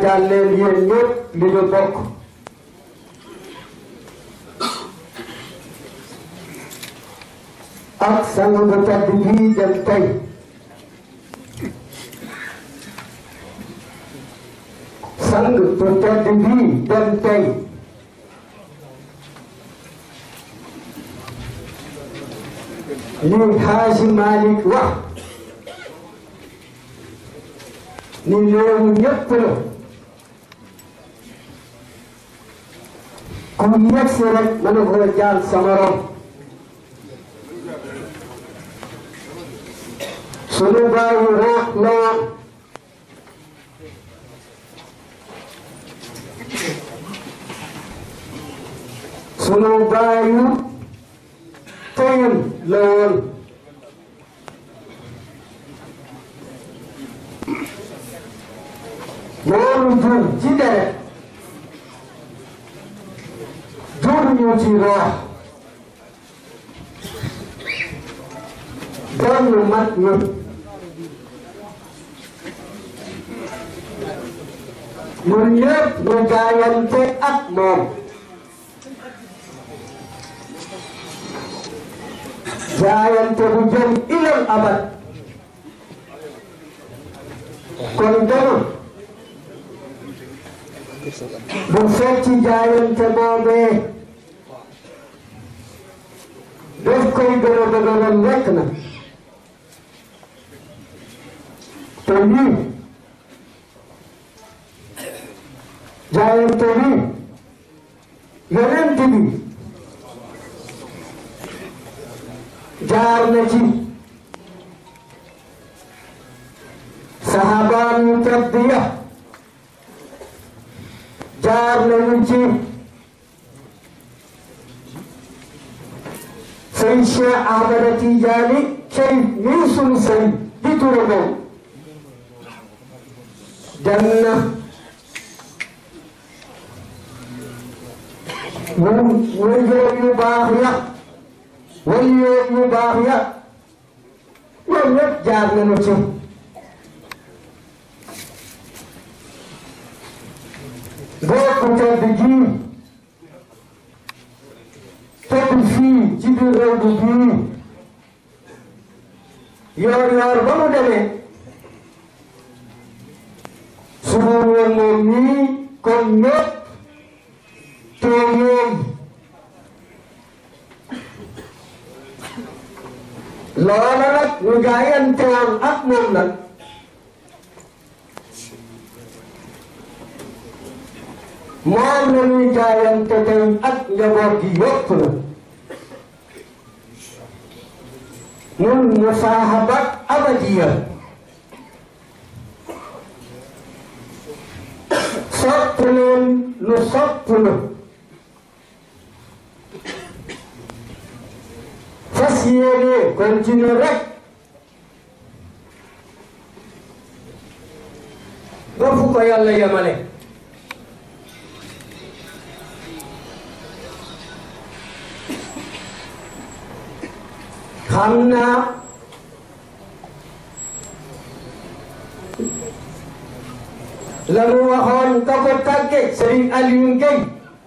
seetaan leen yéen ñëpp li ñu bokk ak sang bu tedd bii dem tey sang bu tedd bii dem tey li Haaji Malick wax ni loolu ñëpp la ku yegg si rek mën na ko jaal sa morom sunu baayu rek la sunu baayu teyam la woon loolu jur ci deret jur ñu ci roox doon mat ñu ñun ñëpp ñu jaayante ak moom jaayante bu jëm ilal abad kon dama bu fekk ci jaayante boobee def koy gën a dëgëral nekk na te lii jaayante bi yonent bi jaar na ci sahabaan yu tedd ya jaar nañu ci sëñ Cheikh Ahmada Tijaani cey nii sunu sëñ di turandoo dem na ñun wëndeer yu baax ya wëndeer yu baax ya ñoom ñëpp jaar nañu ci bokk tedd ji tedd fii ci biir réew bi bii yoor yoor ba mu demee su ma woon moom nii comme ñëpp tooyoon loola nag ñu jaayante woon ak moom nag moom la ñuy jaayante tey ak njaboot gi yëpp la mun musaahabat abadiya sopp leen lu sopp la fas yéene continue rek ba fu ko yàlla yemale xam naa la mu waxoon ka ko tàgge Serigne Aliou Gueye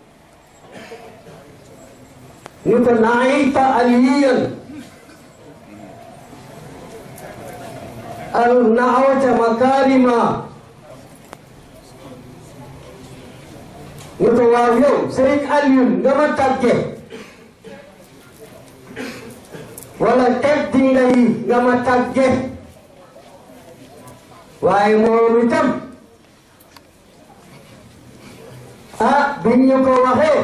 ñu ko naayta aliyan al naawata makarima ñu ko waaw yow Serigne Aliou nga ma tàgge wala teddi nga yi nga ma tàgge waaye moom itam ah biñ ñu ko waxee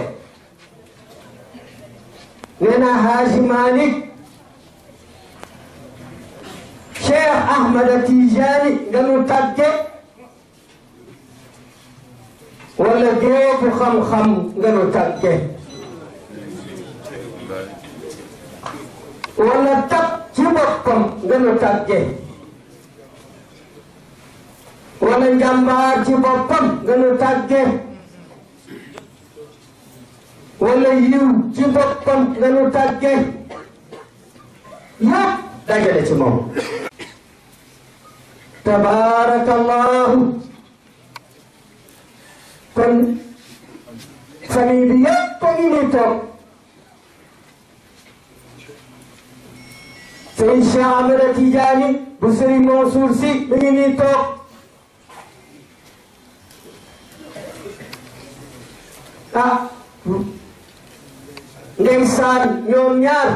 nee na Haaji Malick Cheikh Ahmada Tijani nga nu tàgge wala géebu xam-xam nga nu tàgge wala tab ci boppam nga nu tàgge wala njàmbaar ci boppam nga nu tàgge wala yiw ci boppam nga nu tàgge yëpp dajale ci moom tabaarakallahu kon famille bi yëpp a ngi nii toog sëriñ Cheikh Ahmed Tidiane bu sëriñ Mansour Sy mi ngi nii toog ah ndeysaan ñoom ñaar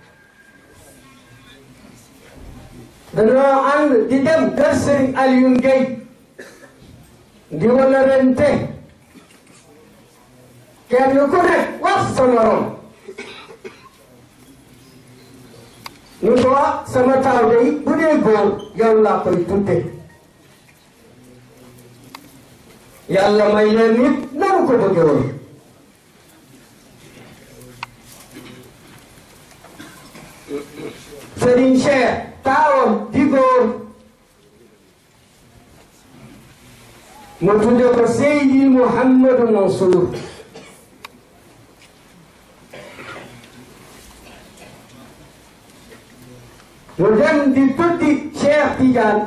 dañoo ànd di dem kër sëriñ Alioune Gueye di wala rente kenn ku nekk wax sa morom ñu ko wax sama taaw day bu dee góor yow laa koy tudde yàlla may leen nit nanu ko bëgge woon Serigne Cheikh taawam di góor mu tudde ko Seydi Mouhamadou Mansour mu dem di tuddi Cheikh Tidiane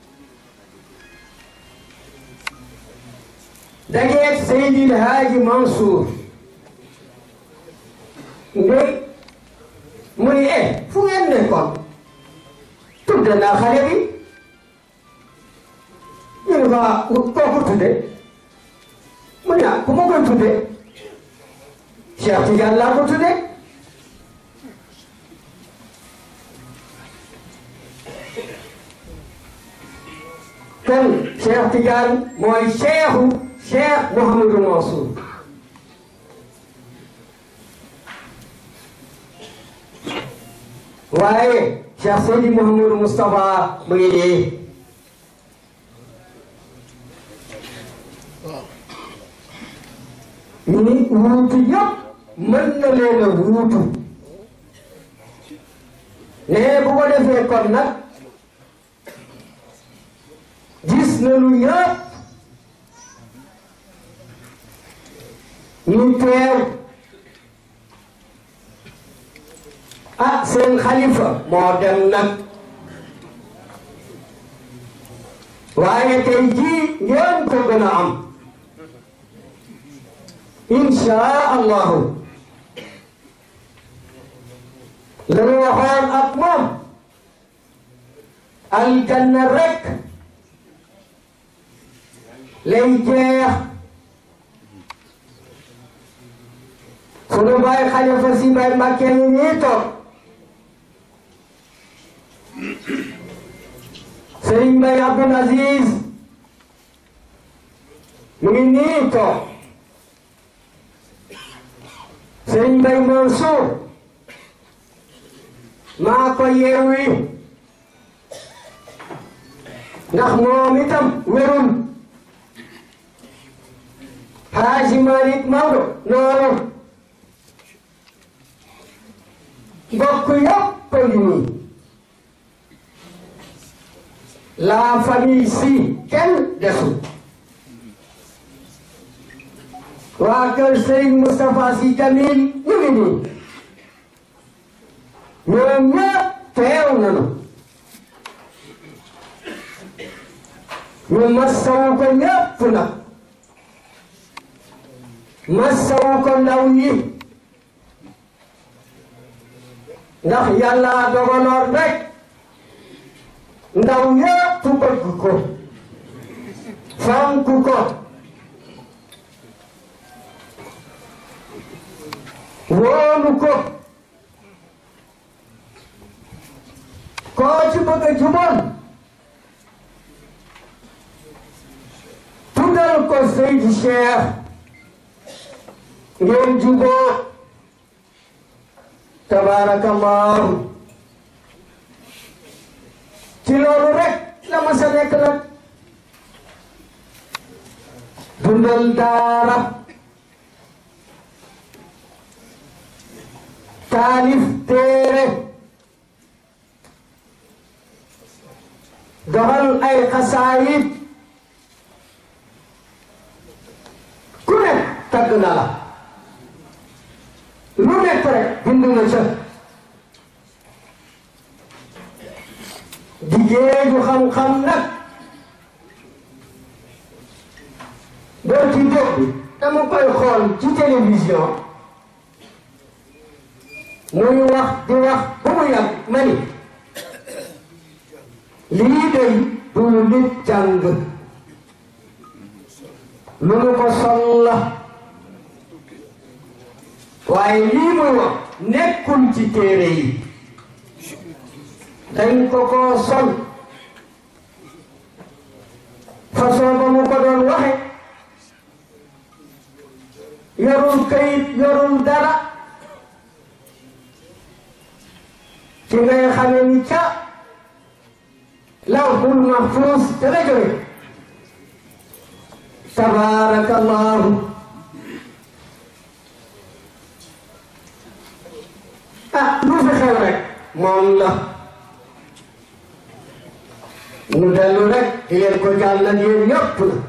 dajeeg Seydi El Hadji Mansour ndey mu ni eh fu ngeen nekkoon tudde naa xale bi ñu ne ko ah kooku tudde mu ne ah ku ma koy tudde Cheikh Tidiane laa ko tudde kon Cheikh Tidiane mooy cheikhu Cheikh Mouhamadou Mansour waaye Cheikh Seydi Mouhamadou Moustapha mu ngi nii ñi wuutu yëpp mën na leen a wuutu ne bu ko defee kon nag gis nañu ñëpp ñu teew ah seen xalifa moo dem nag waaye tey jii ngeen ko gën a am insha allahu la ñu waxoon ak moom aljanna rek lay jeex sunu baay xalifa si mbay Mbàkke ñu nii toog Sëriñ Mbay Abdul Aziz mu ngi nii toog Sëriñ Mbay Mansour maa ko yeewi ndax moom itam wérul Haaji Malick Maodo noonu mbokk yëpp a ngi nii la famille si kenn desul waa kër Serigne Moustapha Sy Jamil ñu ngi nii ñoom ñëpp teew nañu ñu masawu ko ñëpp nag masawu ko ndaw yi ndax yàlla dogaloon rek ndaw yëpp bëgg ko fonk ko wóolu ko koo ci bëgg a jubal tuddal ko Seydi Cheikh ngeen juboo tabarakallahu ci loolu rek la ma sa nekk nag dundal daara taalif téere doxal ay xasaayit ku nekk tagg na la lu nekk rek bind na ca jigéenu xam-xam nag boo ci jóg bi mu koy xool ci télévision muy wax di wax ba mu yàgg ma ni lii day du nit jàng lu mu ko sol la waaye lii muy wax nekkul ci téere yi dañ ko ko sol façon ba mu ko doon waxe yorul kayit yorul dara ci ngay xamee ni ca lawhul mahfuus te la jóge tabaarakallahu ah lu fi xew rek moom la nu dellu rek di leen ko jàllal yéen ñëpp la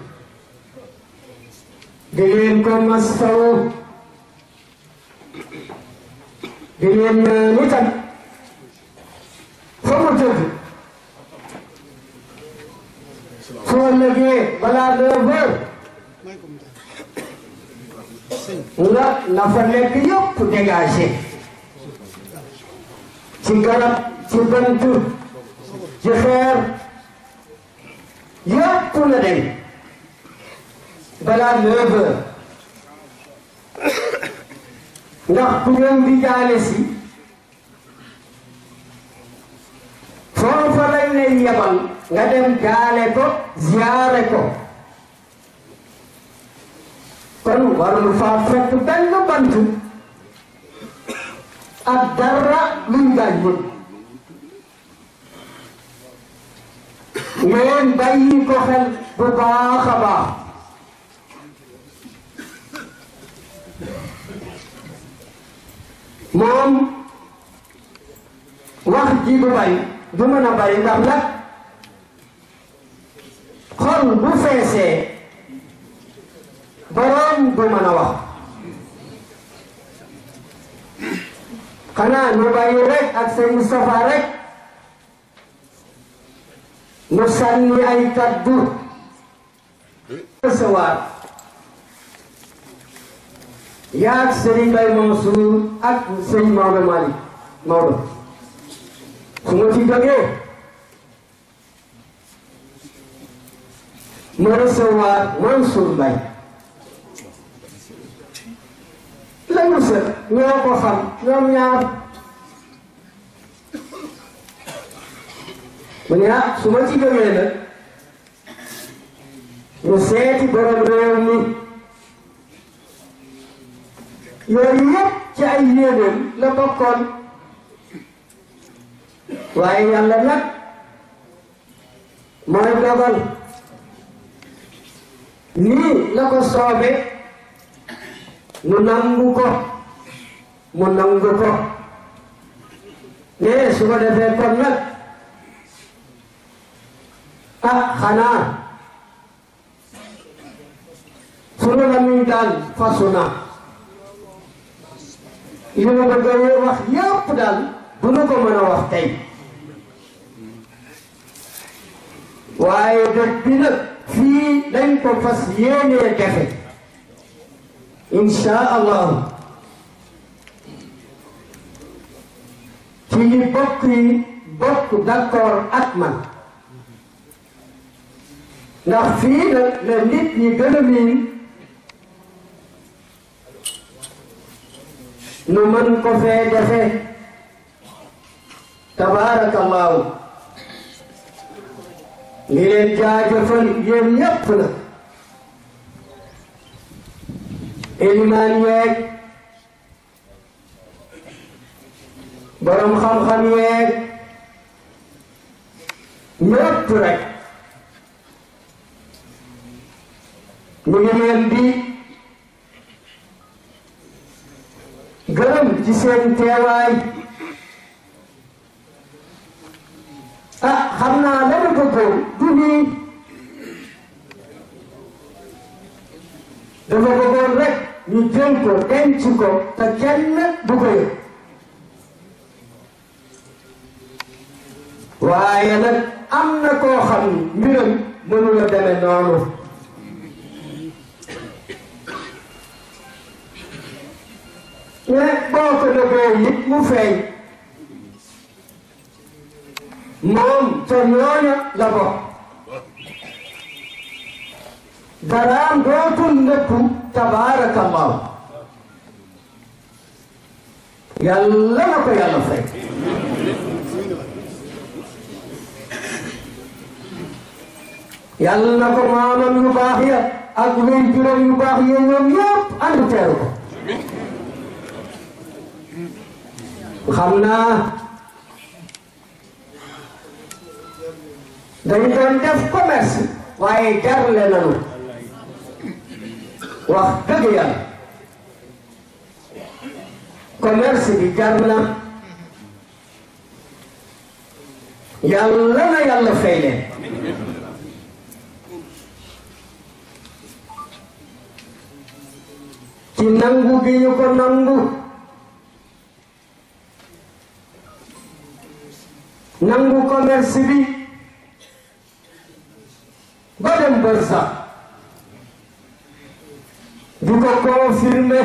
di leen ko mastawu di leen ñaan itam fa mu tëdd soo lëgee balaa neuf heures nga na fa nekk yëpp dégagé ci garab ci bant ci xeer yëpp na dem balaa neuf heures ndax ku ngeen di jaale si foofa lañ lay yebal nga dem jaale ko ziyaare ko kon warul faa fekk benn bant ak dara luy gaañ mën ngeen bàyyi ko xel bu baax a baax moom wax ji du bari du mën a bari ndax nag xol bu feesee boroom du mën a wax xanaa ñu bàyyi rek ak sëñ Moustapha rek mu sànni ay kaddu recevoir yaag Serigne Baye Mansour ak sëñ Maodo Malick Maodo su ma ci jógee ma recevoir Mansour Mbaye lañu sër ñoo ko xam ñoom ñaar mu ne ah su ma ci jógee nag ñu seeti borom réew mi yooyu yëpp ci ay yéenéem la bokkoon waaye yàlla nag mooy dogal nii la ko soobe mu nangu ko mu nangu ko ne su ko defee kon nag ah xanaa sunu la muy daal fasu na li ma bëgg a wax yëpp daal du nu ko mën a wax tey waaye dëkk bi nag fii dañ ko fas yéenee defe insha allahu ci ñi bokk yi bokk d'accord ak man ndax fii nag la nit ñi gën a miin nu mën ko fee defee tabaarakallaahu li leen jaajëfal yéen ñépp la elimaan yeeg borom xam-xam yeeg ñépp rek ñu ngi leen di gërëm ci seen teewaay ah xam naa la ma bëggoon du nii dafa bëggoon rek ñu jël ko denc ko te kenn du ko yëg waaye nag am na koo xam ni mbiram mënu la deme noonu ne boo ko nëbbee it mu feeñ moom te ñooña la bokk daraam dootul nëbbu tabaarakallahu yàlla na ko yàlla fay yàlla na ko maamam yu baax ya ak luy juróom yu baax ya ñoom yëpp ànd teeru ko xam naa dañu doon def commerce waaye jarle nañu wax dëgg yàlla commerce bi jar na yàlla na yàlla fay leen ci nangu gi ñu ko nangu nangu commerce bi ba dem bërsa di ko confirmer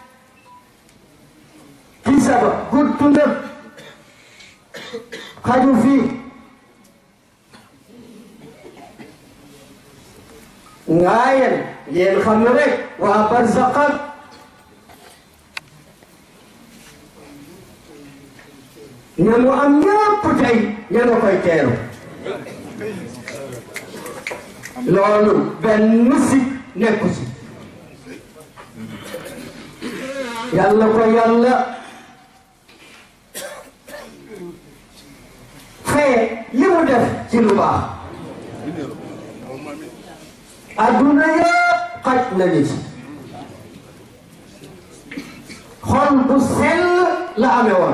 ci saba guttu na xaju fii ngaayen yéen xam ne rek waa barzaqat ñanu am ñëpp tey ñanu koy teeru loolu benn si nekku si yàlla ko yàlla faye li mu def ci lu baax adduna yëpp xaj nañu ci xol bu sell la amee woon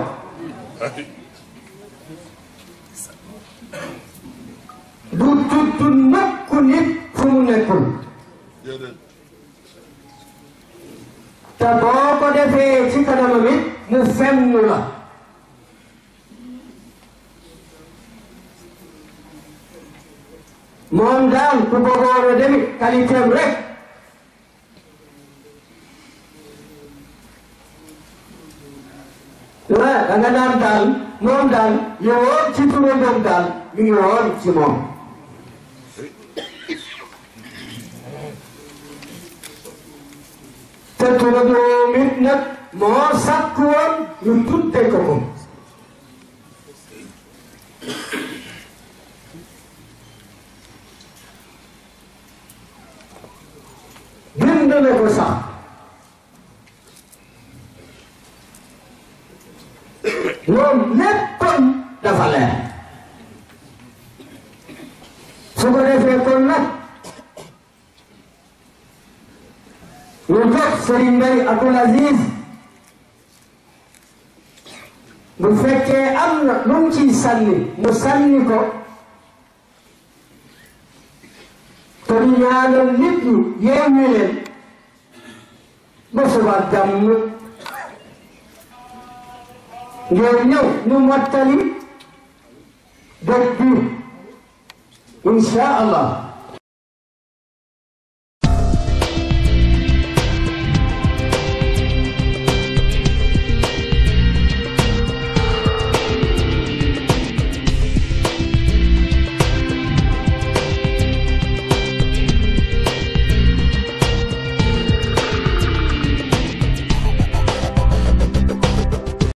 du tudd nakku nit fu mu nekkul te boo ko defee ci kanamam it mu fenn la moom daal ku bëggoon a demit qualité am rek ah da nga naan daal moom daal yowoon ci turandoom daal mi ngi woon ci moom te turandoom it nag moo sàkk woon ñu tudde ko ko bind na ko sax moom léppam dafa leer su ko defee kon nag ñu jox Serigne Mbaye Abdoul Aziz bu fekkee am na lu mu ciy sànni mu sànni ko te ñu ñaanal nit ñi yeewu leen ba suba jàmm ngeen ñëw ñu mottali dëkk bi insha allah